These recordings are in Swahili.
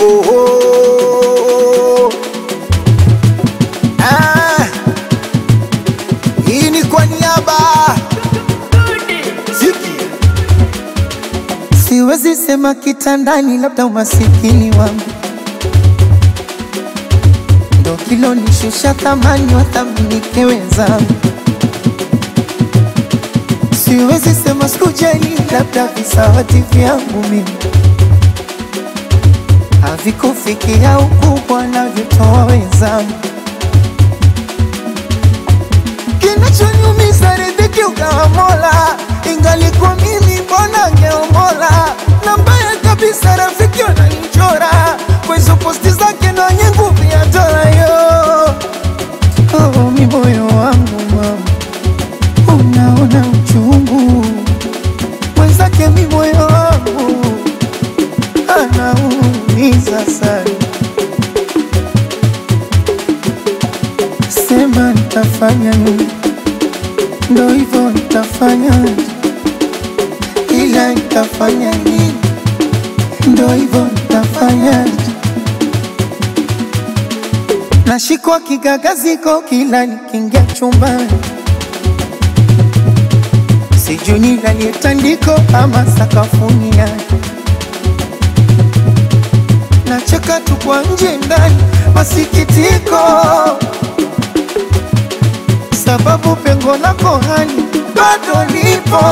oh, oh. Ah, hii ni kwa niaba Ziki. Siwezi sema kitandani, labda umasikini wangu ndo kilonishusha thamani, wathaminike wenzangu. Siwezi sema sikujali, labda visawati vyangu mimi havikufikia ukubwa navyotoa wenzangu. Kinachoniumiza riziki ugawa Mola, ingalikuwa mimi mbona ngeomola. Na mbaya kabisa rafiki wananichora kwa hizo posti zake na wenye nguvu ya dola yo. Oh, mi moyo wangu mama, unaona uchungu mwenzake, mi moyo wangu anaumiza sana. Sema nitafanya nini? Ndo hivyo nitafanya, ila nitafanya nini? Ndo hivyo nitafanya. Nashikwa kigagaziko kila nikiingia chumbani, sijui nilalie tandiko ama sakafuni yake. Nacheka tu kwa nje ndani, masikitiko sababu pengo lako hani bado lipo.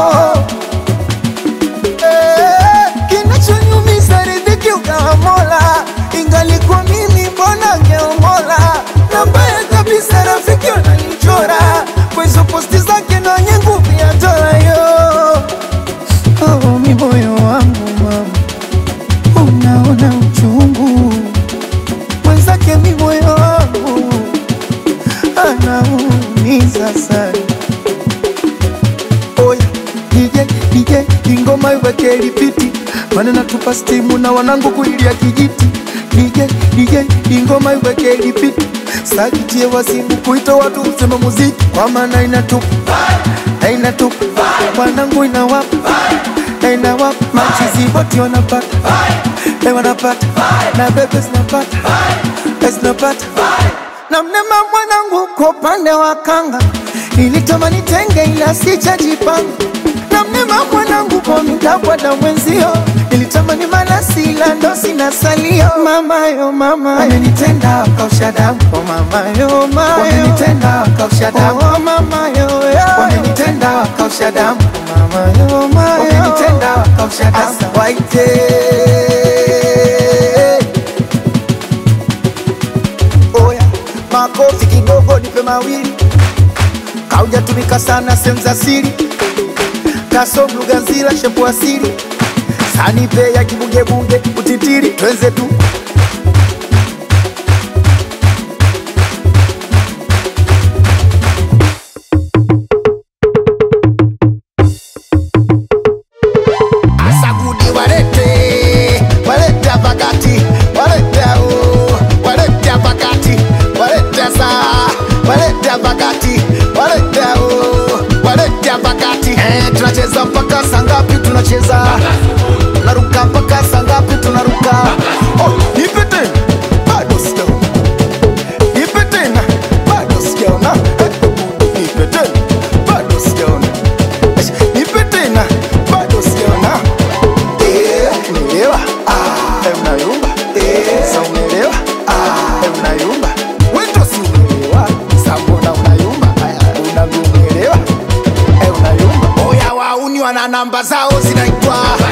Eh, Kinachonyumiza riziki ugawa Mola, ingalikuwa mimi mbona ngeomola. Na mbaya kabisa rafiki wananichora kwa hizo posti zake na wenye nguvu ya dola yo. Oh, mi moyo wangu mama, unaona uchungu mwenzake, mi moyo wangu anaumiza sana. Oya DJ DJ, ingoma iweke lipiti, maana natupa stimu na wanangu kuilia kijiti. DJ DJ, ingoma iweke lipiti, sakitie wasimu kuita watu usema muziki, kwa maana inatupa na inatupa wanangu inawapa na inawapa machizi wote wanapata eh, wanapata na bebe zinapata eh, zinapata na mnema mwanangu kwa upande wa kanga nilitamani tenge ila sijajipanga na mnema mwanangu kwa mitakwada mwenzio nilitamani malasi ila ndo sina salio mamayo mama amenitenda akausha damu oh mamayo mayo wamenitenda akausha damu oh mamayo wamenitenda akausha damu oh mamayo mayo wamenitenda akausha damu waite Oya, makofi kidogo, nipe mawili. Kaujatumika sana sehemu za siri, kasom lugha nzila shepu asili, sanipe ya kibugebunge utitiri, twenze tu Asagudi walete walete pakati walete o walete pakati walete sa walete pakati walete o walete pakati eh, tunacheza mpaka saa ngapi? Tunacheza tunaruka mpaka saa ngapi? Tunaruka oh, nipe tena bado sijaona, nipe tena bado sijaona, Eh, nipe tena bado sijaona, Eh, nipe tena bado sijaona. Eh, umeelewa? Ah, eh, unayumba. Eh, sa umeelewa? Ah, eh, unayumba. Wewe ndo si umeelewa. Sa mbona unayumba? Aya, unavyomuelewa. Eh, unayumba. Oya wauni wana namba zao zinaitwa